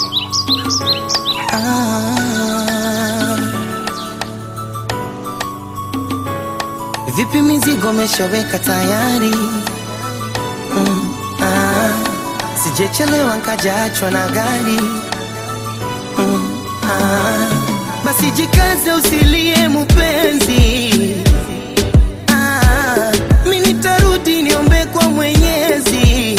Ah. Vipi mizigo meshaweka tayari? Mm, ah. Sijechelewa nkajaachwa na gari mm, ah. Basi jikaze usilie mupenzi ah. Mi nitarudi niombe kwa Mwenyezi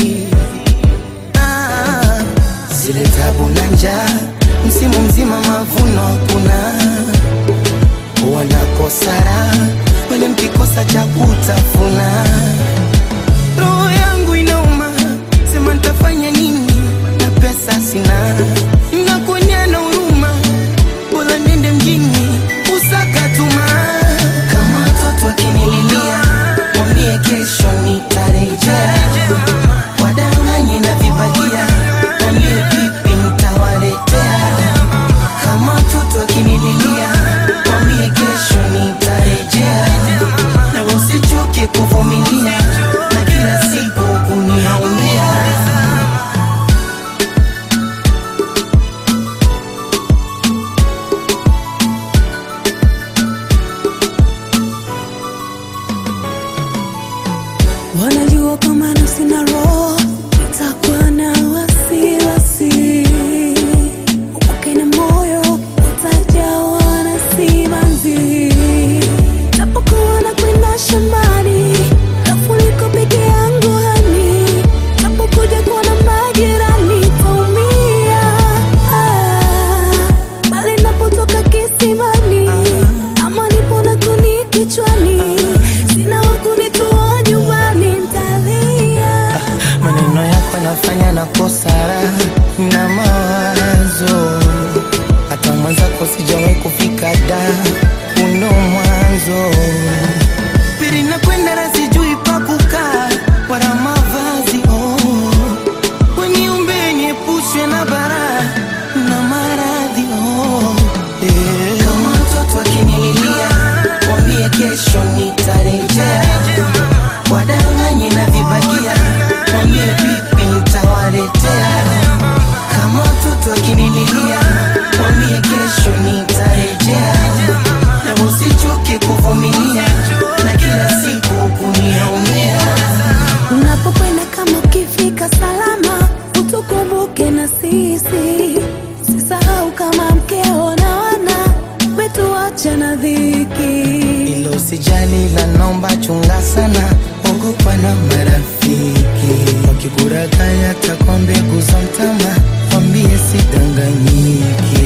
ah. Zile tabu na njaa msimu mzima mavuno hakuna wanakosara wale mkikosa cha kutafuna roho yangu inauma sema nitafanya nini na pesa sina nakuonya na huruma bora nende mjini usakatuma kama watoto wakinililia mwambie kesho nitarejea wadanganye na vibagia mwambie vipi nitawaletea kama mtoto akinililia mwambie kesho nitarejea na usichoke kuvumilia na kila siku kuniaumia Wanajua kama na sina roho, nitakuwa na wasiwasi. Upake na moyo utajawa na simanzi. Napokuwa nakwenda shambani, nafuliko peke yangu hani. Napokuja kuona majirani, taumia. Ah, bali napotoka kisimani, ama nipo na kuni kichwani, sina wa kunitoa nyumbani, ntalia. maneno yako nafanya na kosara na mawazo hata mwenzako sijawahi kufika da uno mwanzo pili nakwenda na sijui pa kukaa wala mavazi oh. weniumbe niepushwe na bara na maradhi oh. eh. kama mtoto akinililia mwambie kesho nitarejea wadanganye na vibagia mwambie vipi nitawaletea kama mtoto akinililia mwambie kesho nitarejea na usichoke kuvumilia na kila siku kuniaumia Unapokwenda kama ukifika salama, utukumbuke na sisi. Sisahau kama mkeo na wana wetuacha na dhiki. ilo sijali la naomba chunga sana ogopa na marafiki wakikurakaya takwa mbegu za mtama wambie sidanganyiki